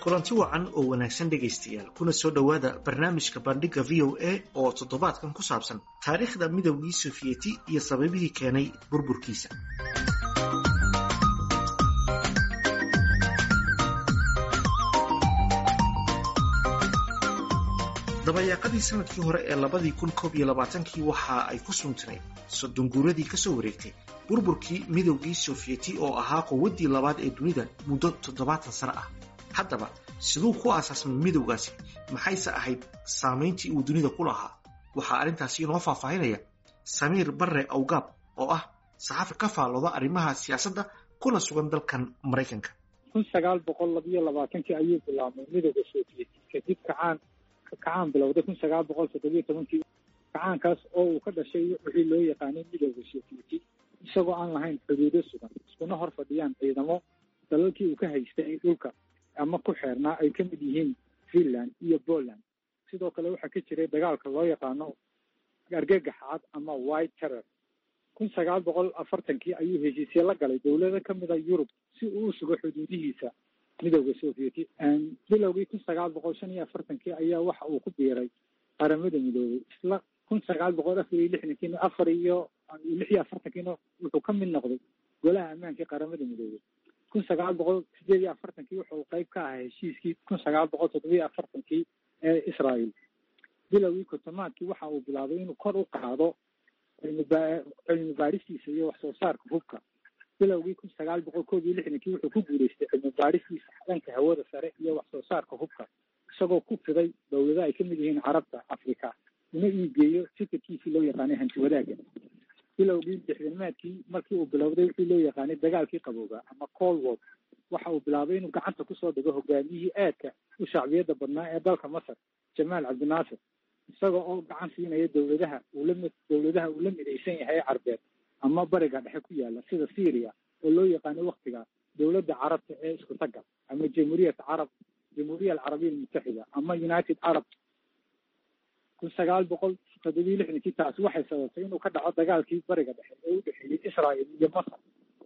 kulanti wacan oo wanaagsan dhegaystayaal kuna soo dhowaada barnaamijka bandhigga v o a oo toddobaadkan ku saabsan taariikhda midowgii sofiyeti iyo sababihii keenay burburkiisa dabayaaqadii sanadkii hore ee labadii kun koob iyo labaatankii waxa ay ku suntinayd soddon guuradii ka soo wareegtay burburkii midowgii sofiyeti oo ahaa quwaddii labaad ee dunida muddo toddobaatan sano ah haddaba siduu ku aasaasmay midowgaasi maxayse ahayd saamayntii uu dunida ku lahaa waxaa arrintaasi inoo faahfaahinaya samiir barre awgaab oo ah saxafi ka faallooda arrimaha siyaasadda kuna sugan dalkan maraykanka kun sagaal boqol labiyo labaatankii ayuu bilaabmay midowda soofiyeti kadib kacaan kacaan bilowday kun sagaal boqol toddobiyo tobankii kacaankaas oo uu ka dhashay wixii loo yaqaanay midowda soofiyeti isagoo aan lahayn xuduudo sugan iskuna hor fadhiyaan ciidamo dalalkii uu ka haystay dhulka ama ku xeernaa ay ka mid yihiin finland iyo poland sidoo kale waxaa ka jiray dagaalka loo yaqaano argagaxaad ama white terror kun sagaal boqol afartankii ayuu heshiisye la galay dowlado ka mid a yurub si uu u sugo xuduudihiisa midowda sovieti bilowgii kun sagaal boqol shan iyo afartankii ayaa waxa uu ku biiray qaramada midoobay isla kun sagaal boqol afar iyo lixdankiina afar iyo lix iyo afartankiina wuxuu ka mid noqday golaha ammaankii qaramada midoobay kun sagaal boqol sideed iyo afartankii wuxuu qeyb ka ahaa heshiiskii kun sagaal boqol toddobiyo afartankii ee israel bilowgii kotomaadkii waxa uu bilaabay inuu kor u qaado cilmi baaristiisa iyo wax soo saarka hubka bilowgii kun sagaal boqol koob iyo lixdankii wuxuu ku guuleystay cilmi baaristiisa dhanka hawada sare iyo wax soo saarka hubka isagoo ku fiday dowlado ay kamid yihiin carabta africa una iigeeyo fikirkiisii loo yaqaanay hanti wadaaga bilowgii lixdamaadkii markii uu bilowday wixii loo yaqaanay dagaalkii qabooga ama cold war waxa uu bilaabay inuu gacanta kusoo dhigo hogaamiyihii aadka u shacbiyadda badnaa ee dalka masar jamaal cabdinaasir isaga oo gacan siinaya dowladaha uulami dowladaha uu la midaysan yahay carbeed ama bariga dhexe ku yaala sida syria oo loo yaqaano waktiga dowladda carabta ee isku tagga ama jamhuuriyat carab jamhuuriya alcarabiya almutaxida ama united arab kun sagaal boqol toddobiyo lixdankii taasi waxay sababtay inuu ka dhaco dagaalkii bariga dhexe ee u dhexeeyey israel iyo masar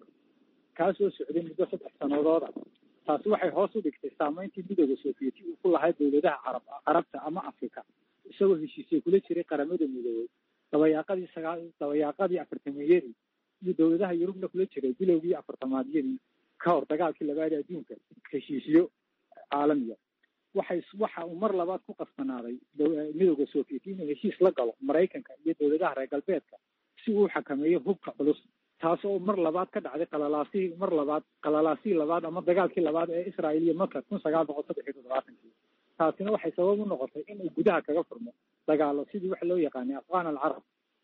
kaasoo socday muddo saddex sanadooda taasi waxay hoos u dhigtay saameyntii midooda soofiyeti uu ku lahaa dowladaha carab carabta ama africa isagoo heshiisye kula jiray qaramada midoobey dabayaaqadii sagaal dabayaaqadii afartameeyadii iyo dowladaha yurubna kula jiray bilowgii afartamaadyadii ka hor dagaalkii labaad adduunka heshiisyo caalamiya waxay waxa uu mar labaad ku qasbanaaday midowda soofiyeti inuu heshiis la galo maraykanka iyo dowladaha reer galbeedka si uu xakameeyo hubka culus taas oo mar labaad ka dhacday qalalaasihii mar labaad qalalaasihii labaad ama dagaalkii labaad ee israel iyo masar kun sagaal boqol saddex iyo toddobaatankii taasina waxay sabab u noqotay inuu gudaha kaga furmo dagaalo sidii waxa loo yaqaanay afghan alcarab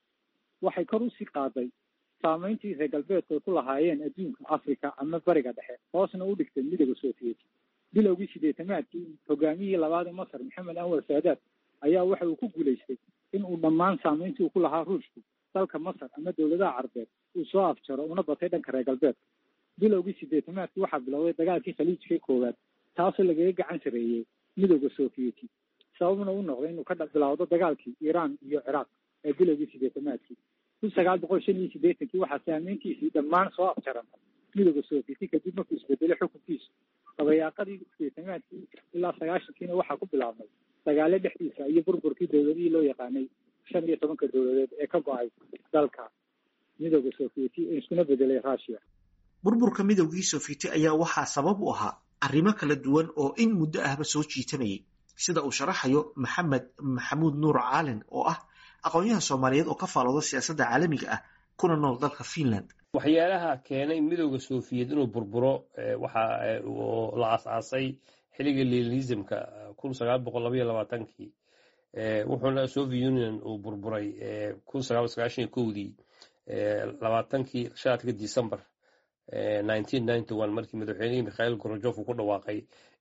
waxay kor usii qaaday saameyntii reer galbeedku ay ku lahaayeen adduunka africa ama bariga dhexe hoosna u dhigtay midowda soofiyeti bilowgii sideetamaadkii hogaamiyihii labaad ee masar maxamed anwar saadaad ayaa waxa uu ku guulaystay in uu dhammaan saameyntii uu ku lahaa ruushku dalka masar ama dowladaha carbeed uu soo afjaro una batay dhanka reer galbeedka bilowgii sideetamaadkii waxaa bilowday dagaalkii khaliijka koowaad taasoo lagaga gacan sareeyey midowda soofiyeti sababna u noqday inuu ka bilowdo dagaalkii iiraan iyo ciraaq ee bilowgii sideetamaadkii kun sagaal boqol shan iyo sideetankii waxaa saameyntiisii dhammaan soo afjarantay midowda soofiyeti kadib markuu isbedelay xukunkiisu dabayaaqadii sideetamaadkii ilaa sagaashankiina waxaa ku bilaabmay dagaalo dhexdiisa iyo burburkii dowladihii loo yaqaanay shan iyo tobanka dowladeed ee ka go-ay dalka midowda soofiyeti ee iskuna bedelay russia burburka midowgii soofiyeti ayaa waxaa sabab u ahaa arrimo kala duwan oo in muddo ahba soo jiitanayay sida uu sharaxayo maxamed maxamuud nuur caalin oo ah aqoonyahan soomaaliyeed oo ka faalooda siyaasadda caalamiga ah kuna nool dalka finland waxyaalaha keenay midowda soofiyet inuu burburo waxa la aas-aasay xilliga lenisimka kun sagaal boqol labaiyo labaatankii wuxuuna soviet union uu burburay kun sagaal sagaashan iyo kowdii labaatankii shaatka december markii madaxweynihii mikhail gorojof uu ku dhawaaqay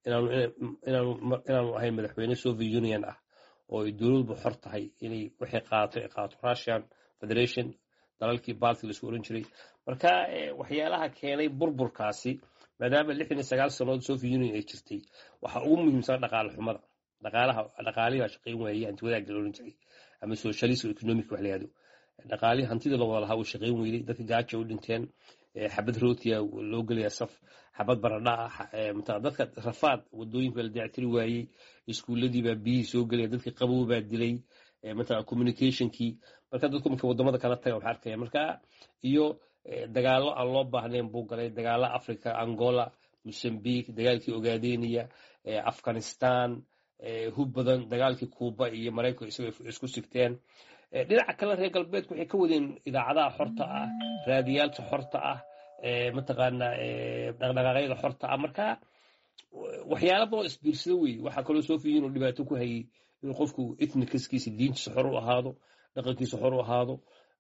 inaanu ahayn madaxweyne soviet union ah oo ay dowladbu xor tahay inay waxay qaato ay qaato russian federation dalalkii balti laisku oran jiray marka waxyaalaha keenay burburkaasi maadaama lixdan iyo sagaal sannood soviet union ay jirtay waxaa ugu muhiimsan dhaqaale xumada dhaqaalaha dhaqaalihii baa shaqayn waayey hanti wadaagga la oran jiray ama socialism economic wax la yihahdo dhaqaalihii hantida la wada lahaa uu shaqayn weyday dadka gaaja u dhinteen xabad rootiya loo gelaya saf xabad baradha ah mataa dadka rafaad wadooyinka la dayactiri waayey iskuulladiibaa biyihii soo gelaya dadkii qabow baa dilay mataa communicationkii marka dadku marka wadamada kala taga waxaa arkaya marka iyo dagaalo aan loo baahnayn buu galay dagaalo africa angola mozambique dagaalkii ogaadeniya afghanistan hub badan dagaalkii cuuba iyo maraykanka isagoo isku sigteen dhinaca kale reer galbeedku waxay ka wadeen idaacadaha xorta ah raadiyaalka xorta ah mataqaana dhaqdhaqaaqyada xorta ah marka waxyaala badan isbiirsada wey waxaa kaloo soo fiiyin inuu dhibaato ku hayay inuu qofku ethnicaskiisa diintiisa xor u ahaado dhaqankiisa xor u ahaado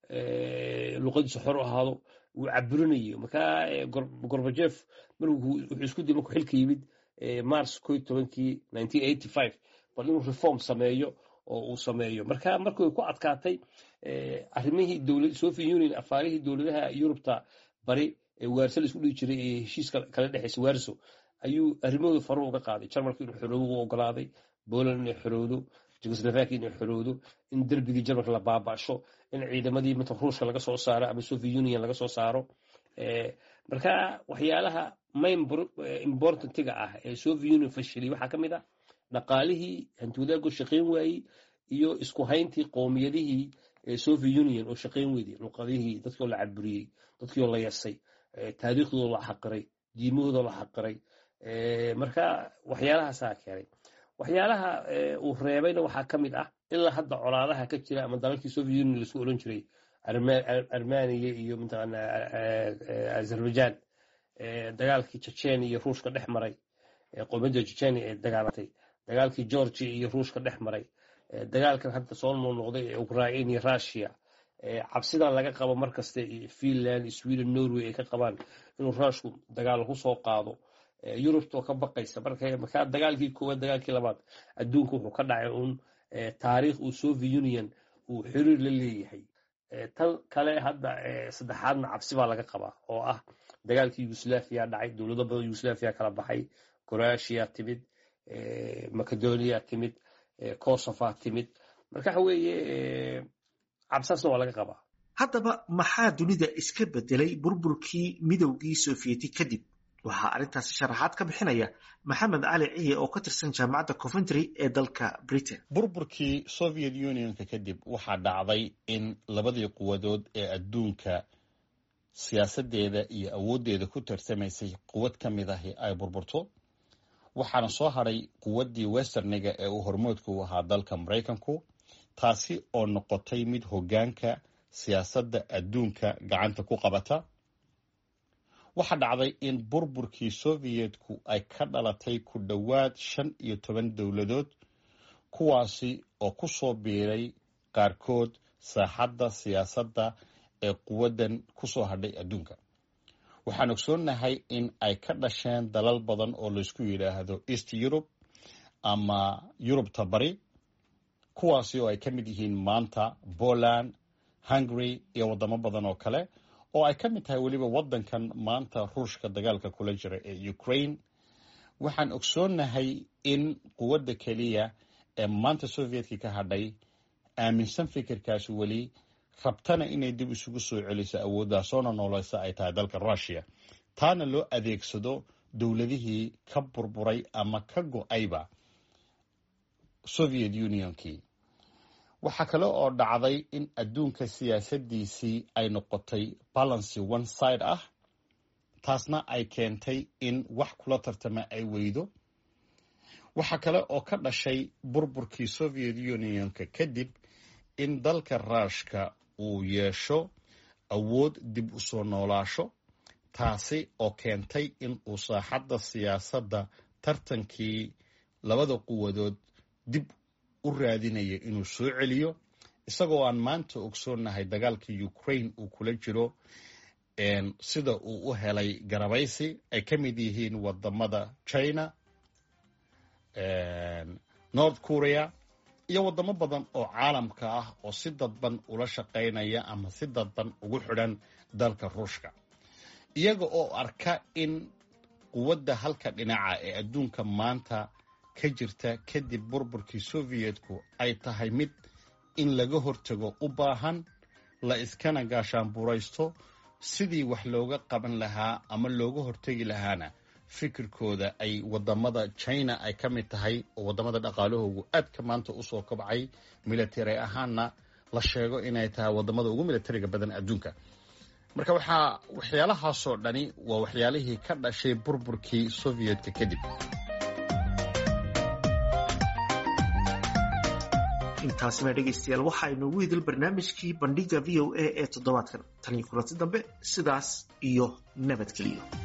luqadiisa xor u ahaado uu caburinayo marka gorbajef markuu wuxuu isku diyay markuu xilka yimid mars ko tobankii nineteen eighty five bal inuu reform sameeyo oo uu sameeyo marka markuu ku adkaatay arrimihii dowlad soviet union afaarihii dowladaha yurubta bari ee waarso la isku dhigi jiray ee heshiiska kala dhexeysa waarso ayuu arrimahooda faru uga qaaday jarmalka inuu xoroobo u ogolaaday poland inay xorowdo jugoslovakia inay xorowdo in derbigii jarmalka la baaba'sho in ciidamadii mata ruushka laga soo saaro ama soviet union laga soo saaro marka waxyaalaha main importantiga ah ee soviet union fashilay waxaa ka mid ah dhaqaalihii hantiwadaago shaqayn waayey iyo isku hayntii qoomiyadihii soviet union oo shaqayn weyday luqadihii dadkoo la caburiyey dadkioo la yasay taariikhdooda la xaqiray diimahooda la xaqiray marka waxyaalahaasaa keenay waxyaalaha uu reebayna waxaa ka mid ah ilaa hadda colaadaha ka jira ama dalalkii soviet union laisku odhan jiray armaniya iyo mataqaana azerbaijan dagaalkii chechenia iyo ruushka dhex maray qowmiyadda chechenia ee dagaalatay dagaalkii georgia iyo ruushka dhex maray dagaalkan hadda soo noqnoqday ee ukraine iyo russia cabsidan laga qabo markasta finland sweden norway ay ka qabaan inuu ruushku dagaal ku soo qaado yurubtoo ka baqaysa markaa dagaalkii koowaad dagaalkii labaad adduunka wuxuu ka dhacay uun taariikh uu soviet union uu xiriir la leeyahay tan kale hadda saddexaadna cabsi baa laga qabaa oo ah dagaalkii yugoslaviya dhacay dowlado badan yugoslaviya kala baxay croatia timid macedonia timid kosofa timid marka waxa weeye cabsaasna waa laga qabaa haddaba maxaa dunida iska bedelay burburkii midowgii sofiyeeti kadib waxaa arrintaasi sharaxaad ka bixinaya maxamed cali ciye oo ka tirsan jaamacadda coventry ee dalka britain burburkii soviet unionka kadib waxaa dhacday in labadii quwadood ee adduunka siyaasaddeeda iyo awooddeeda ku tarsamaysay quwad ka mid ahi ay burburto waxaana soo hadhay quwaddii westerniga ee uu hormoodka u ahaa dalka maraykanku taasi oo noqotay mid hoggaanka siyaasadda adduunka gacanta ku qabata waxaa dhacday in burburkii soviyetku ay ka dhalatay ku dhowaad shan iyo toban dowladood kuwaasi oo ku soo biiray qaarkood saaxadda siyaasadda ee quwaddan ku soo hadhay adduunka waxaan ogsoonnahay in ay ka dhasheen dalal badan oo laysku yidhaahdo east yurub ama yurubta bari kuwaasi oo ay ka mid yihiin maanta poland hungary iyo waddamo badan oo kale oo ay ka mid tahay weliba waddankan maanta ruushka dagaalka kula jira ee ukraine waxaan ogsoonnahay in quwadda keliya ee maanta soviyetki ka hadhay aaminsan fikirkaas weli rabtana inay dib isugu soo celiso awoodaasoona nooleysa ay tahay dalka russiya taana loo adeegsado dowladihii ka burburay ama ka go-ayba soviet unionkii waxaa kale oo dhacday in adduunka siyaasaddiisii ay noqotay balancy one side ah taasna ay keentay in wax kula tartama ay weydo waxaa kale oo ka dhashay burburkii soviet unionka kadib in dalka ruushka uu yeesho awood dib u soo noolaasho taasi oo keentay in uu saaxadda siyaasadda tartankii labada quwadood dib u raadinaya inuu soo celiyo isagoo aan maanta ogsoonnahay dagaalka ukraine uu kula jiro sida uu u helay garabaysi ay ka mid yihiin wadamada china north korea iyo wadamo badan oo caalamka ah oo si dadban ula shaqaynaya ama si dadban ugu xidhan dalka ruushka iyaga oo arka in quwadda halka dhinaca ee adduunka maanta ka jirta kadib burburkii soviyetku ay tahay mid in laga hortago u baahan la iskana gaashaanburaysto sidii wax looga qaban lahaa ama looga hortegi lahaana fikirkooda ay wadamada china ay ka mid tahay oo wadamada dhaqaalahoogu aadka maanta usoo kabcay military ahaanna la sheego inay tahay wadamada ugu militariga badan adduunka marka waxaa waxyaalahaasoo dhani waa waxyaalihii ka dhashay burburkii soviyedka kadib intaasina dhegaystayaal waxaa inoogu idil barnaamijkii bandhiga v o a ee toddobaadkan tan iyo kulanti dambe sidaas iyo nabadgeliyo